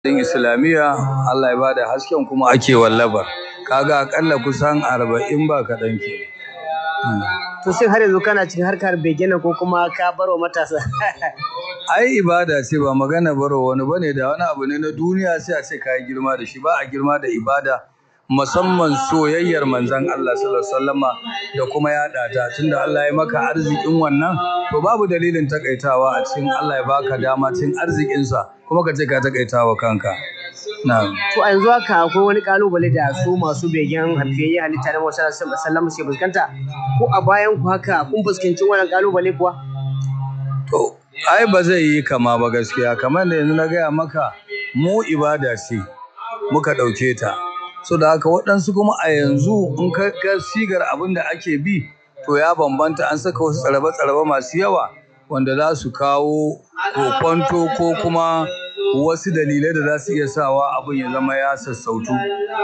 din islamiyya Allah ya bada hasken kuma ake wallabar kaga akalla kusan arba'in ba kaɗan ke To shin har yanzu kana cikin harkar begena ko kuma ka bar wa matasa? ai ibada ce ba magana baro wani bane da wani abu ne na duniya sai a ce ka yi girma da shi ba a girma da ibada musamman soyayyar manzon Allah sallallahu alaihi wasallama da kuma yaɗa ta tunda Allah ya maka arzikin wannan to babu dalilin takaitawa a cikin Allah ya baka dama cikin arzikinsa kuma ka ce ka takaitawa kanka na'am To a yanzu haka akwai wani kalubale da su masu begen hafiyayye halitta na Musa sallallahu ke fuskanta? Ko a bayan ku haka kun fuskanci wannan kalubale kuwa? To, ai ba zai yi kama ba gaskiya, kamar da yanzu na gaya maka mu ibada ce muka ɗauke ta. So da haka waɗansu kuma a yanzu in ka ga sigar abin da ake bi, to ya bambanta an saka wasu tsarabe-tsarabe masu yawa wanda za su kawo kokwanto ko kuma wasu dalilai da za su iya sawa abin ya zama ya sassautu.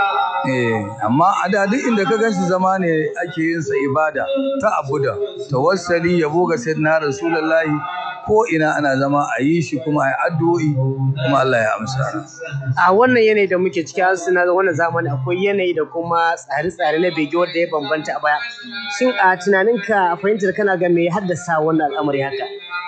Eh, amma a da duk inda ka gan shi zama ne ake yin sa ibada ta abuda, tawassali yabo ga sayyidina Rasulullahi ko ina ana zama a yi shi kuma a yi addu'o'i kuma Allah ya amsa. A wannan yanayi da muke ciki har suna wannan zamani akwai yanayi da kuma tsare-tsare na bege wanda ya bambanta a baya. Shin a tunaninka a fahimtar kana ga me ya haddasa wannan al'amari haka?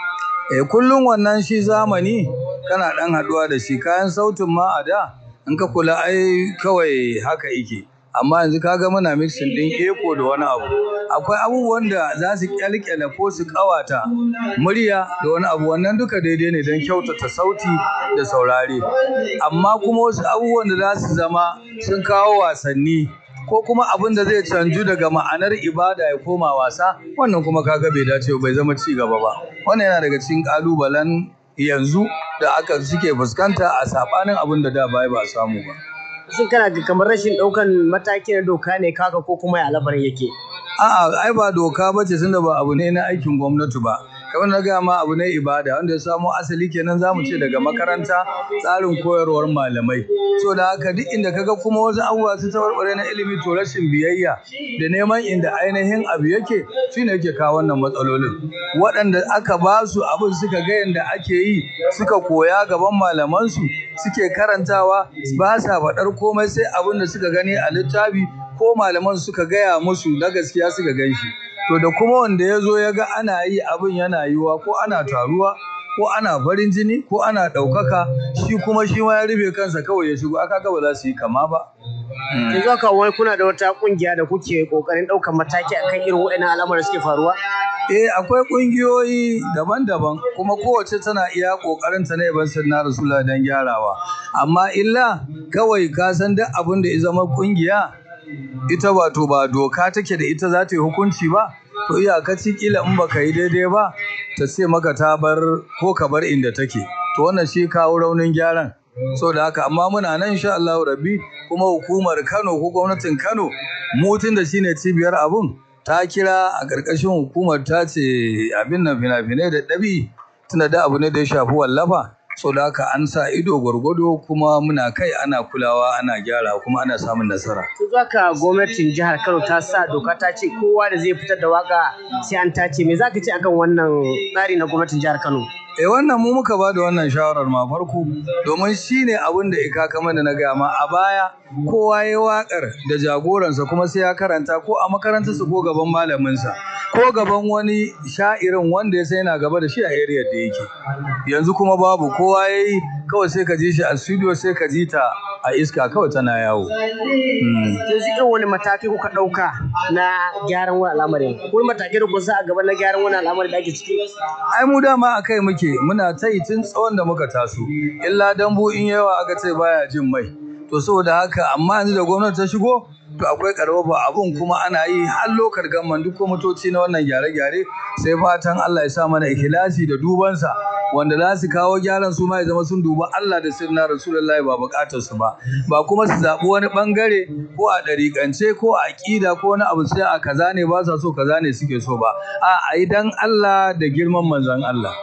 Eh, kullum wannan shi zamani kana ɗan haɗuwa da shi kayan sautin ma a da in ka kula ai kawai haka yake. Amma yanzu kaga muna mixing ɗin echo da wani abu. Akwai abubuwan da za su ƙyalƙyala ko su ƙawata murya da wani abu wannan duka daidai ne don kyautata sauti da saurare. Amma kuma wasu abubuwan da za su zama sun kawo wasanni ko kuma abin da zai canju daga ma'anar ibada ya koma wasa wannan kuma kaga bai dace bai zama ci gaba ba. Wannan yana daga cikin ƙalubalen yanzu da aka suke fuskanta a saɓanin abin da da baya ba a samu ba. Shin kana ga kamar rashin ɗaukan mataki na doka ne kaka ko kuma ya lamarin yake? A'a, ai ba doka ba ce tunda ba abu ne na aikin gwamnati ba. Kamar na gaya ma abu ne ibada wanda ya samo asali kenan za mu ce daga makaranta tsarin koyarwar malamai. So da haka duk inda kaga kuma wasu abubuwa su tabarbare na ilimi to rashin biyayya da neman inda ainihin abu yake shine yake kawo wannan matsalolin. Waɗanda aka ba su abin suka ga yanda ake yi suka koya gaban malamansu suke karantawa ba sa faɗar komai sai abin da suka gani a littafi ko malaman suka gaya musu na gaskiya suka gan shi. To da kuma wanda ya zo ya ga ana yi abin yana yiwuwa ko ana taruwa ko ana farin jini ko ana ɗaukaka shi kuma shi ma ya rufe kansa kawai ya shigo aka ga ba za su yi kama ba. Yanzu haka wai kuna da wata ƙungiya da kuke ƙoƙarin ɗaukan mataki akan irin waɗannan al'amuran suke faruwa? Eh akwai ƙungiyoyi daban-daban kuma kowace tana iya ƙoƙarin ta ne ban na Rasulullah don gyarawa. Amma illa kawai ka san duk abin da ya zama ƙungiya ita wato ba doka take da ita za ta yi hukunci ba to iyakaci kila in baka yi daidai ba ta ce maka ta bar ko ka bar inda take to wannan shi kawo raunin gyaran so da haka amma muna nan insha Allah rabbi kuma hukumar Kano ko gwamnatin Kano mutun da shine cibiyar abun ta kira a ƙarƙashin hukumar ta ce abin nan fina-finai da ɗabi tunda da abu ne da ya shafi wallafa so da haka an sa ido gwargwado kuma muna kai ana kulawa ana gyara kuma ana samun nasara. To zaka gwamnatin jihar Kano ta sa doka ta ce kowa da zai fitar da waka sai an tace me zaka ce akan wannan tsari na gwamnatin jihar Kano? Eh wannan mu muka ba da wannan shawarar ma farko domin shine abin da ika kamar da na gaya ma a baya kowa ya wakar da jagoransa kuma sai ya karanta ko a makarantarsa ko gaban malaminsa ko gaban wani sha'irin wanda ya sai yana gaba da shi a area da yake yanzu kuma babu kowa ya yi kawai sai ka ji shi a studio sai ka ji ta a iska kawai tana yawo. Yanzu irin wani matakai kuka ɗauka na gyaran wani al'amarin? Akwai matakai da kun sa a gaba na gyaran wani al'amarin da ake ciki? Ai mu dama a kai muke muna ta yi tun tsawon da muka taso. Illa dambu in yawa aka ce baya jin mai. To saboda haka amma yanzu da gwamnati ta shigo to akwai karfafa abun kuma ana yi har lokar gamman duk kwamitoci na wannan gyare-gyare sai fatan Allah ya sa mana ikhlasi da dubansa wanda za su kawo gyaran su ma ya zama sun duba Allah da sirna Rasulullahi ba bukatar su ba ba kuma su zaɓi wani bangare ko a ɗariƙance ko a ƙida ko wani abu sai a kaza ne ba sa so kaza ne suke so ba a a yi dan Allah da girman manzon Allah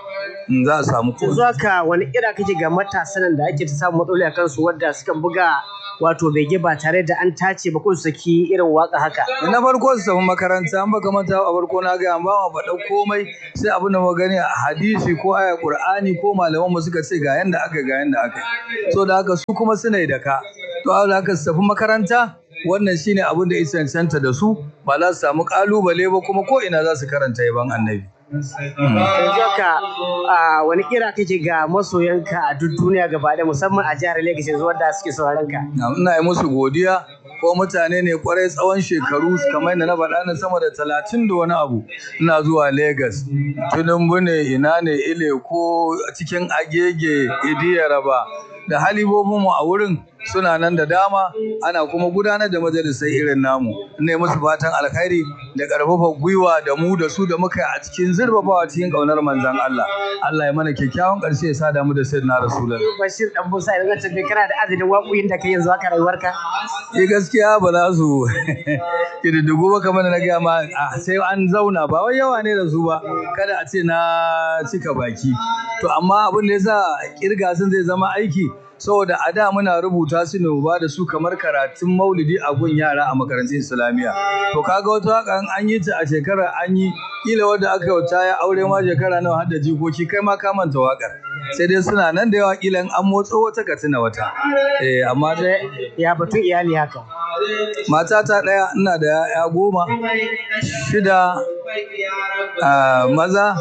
za a samu yanzu haka wani kira kake ga matasan da ake ta samun matsaloli a kansu wadda suka buga wato bege ba tare da an tace ba ko su saki irin waka haka na farko su tafi makaranta an baka manta a farko na ga ba ma faɗa komai sai abin da gani a hadisi ko aya qur'ani ko malaman mu suka ce ga yanda aka ga yanda aka so da haka su kuma suna da ka to a haka su tafi makaranta wannan shine abin da isa cancanta da su ba za su samu kalubale ba kuma ko ina za su karanta yaban annabi yanzu haka wani kira kake ga masoyanka a duk duniya gaba da musamman a jihar Lagos yanzu wanda suke sauraron ka ina yi musu godiya ko mutane ne kwarai tsawon shekaru kamar yadda na faɗa na sama da talatin da wani abu ina zuwa Legas. Tunumbu ne ina ne ile ko cikin agege idiyaraba da halibobinmu a wurin suna nan da dama ana kuma gudanar da majalisai irin namu ne musu fatan alkhairi da karfafa gwiwa da mu da su da muka a cikin zurfafawa cikin kaunar manzon Allah Allah ya mana kyakkyawan karshe ya sa damu da sayyidina rasulullah Bashir dan Musa idan ka tafi kana da adadin waƙoƙin da kai yanzu haka rayuwarka eh gaskiya ba za su kididdigu ba kamar na gaya ma sai an zauna ba wai yawa ne da su ba kada a ce na cika baki to amma abin da yasa kirga sun zai zama aiki saboda a da muna rubuta su ne ba da su kamar karatun maulidi a gun yara a makarantun islamiyya to kaga wata waka an yi ta a shekarar an yi kila wanda aka yauta ya aure ma shekara nawa har da jikoki kai ma ka manta wakar sai dai suna nan da yawa kila an motso wata ka tuna wata eh amma dai ya batun iyali haka matata ɗaya ina da ya goma shida maza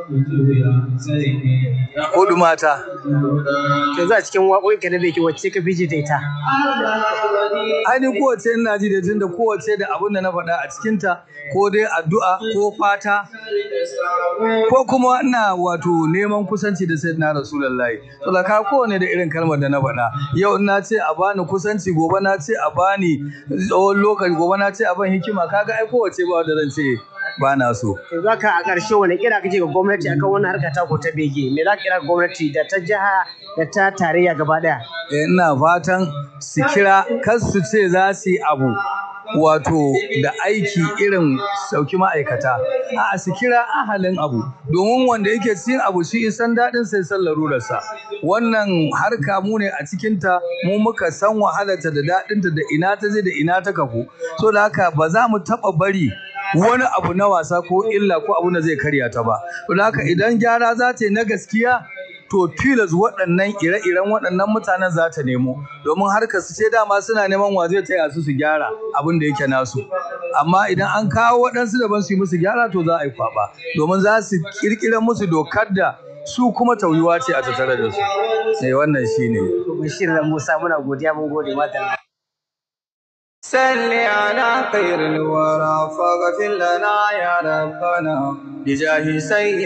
hudu mata yanzu a cikin waƙoƙinka na beki wacce ka fi ji da ita ainihin kowace ina ji da tun da kowace da abin da na faɗa a cikinta ko dai addu'a ko fata ko kuma ina wato neman kusanci da sayyidina rasulullahi to da ka kowane da irin kalmar da na faɗa yau na ce a bani kusanci gobe na ce a bani tsawon lokaci gobe na ce a ban hikima kaga ai kowace ba wanda zan ce ba na so. Yanzu haka a ƙarshe wani kira kake ga gwamnati akan wannan harka ta ko ta bege? Me za ka kira gwamnati da ta jiha da ta tarayya gaba ɗaya? Ina fatan su kira kar su ce za su yi abu wato da aiki irin sauki ma'aikata a su kira ahalin abu domin wanda yake cikin abu shi isan daɗin sai san larurarsa wannan harka mu ne a cikinta mu muka san wahalarta da daɗinta da ina ta je da ina ta kafu so da haka ba za mu taɓa bari wani abu na wasa ko illa ko abu da zai karya ta ba. To haka idan gyara za ta yi na gaskiya to tilas waɗannan ire-iren waɗannan mutanen za ta nemo domin harkar su ce dama suna neman wa zai taya su su gyara abin da yake nasu amma idan an kawo waɗansu daban su yi musu gyara to za a yi kwaɓa domin za su ƙirƙira musu dokar da su kuma tauyuwa ce a tattare da su sai wannan shine Bashir Musa muna godiya mun gode mata صل على خير الورى فاغفر لنا يا ربنا بجاه سيد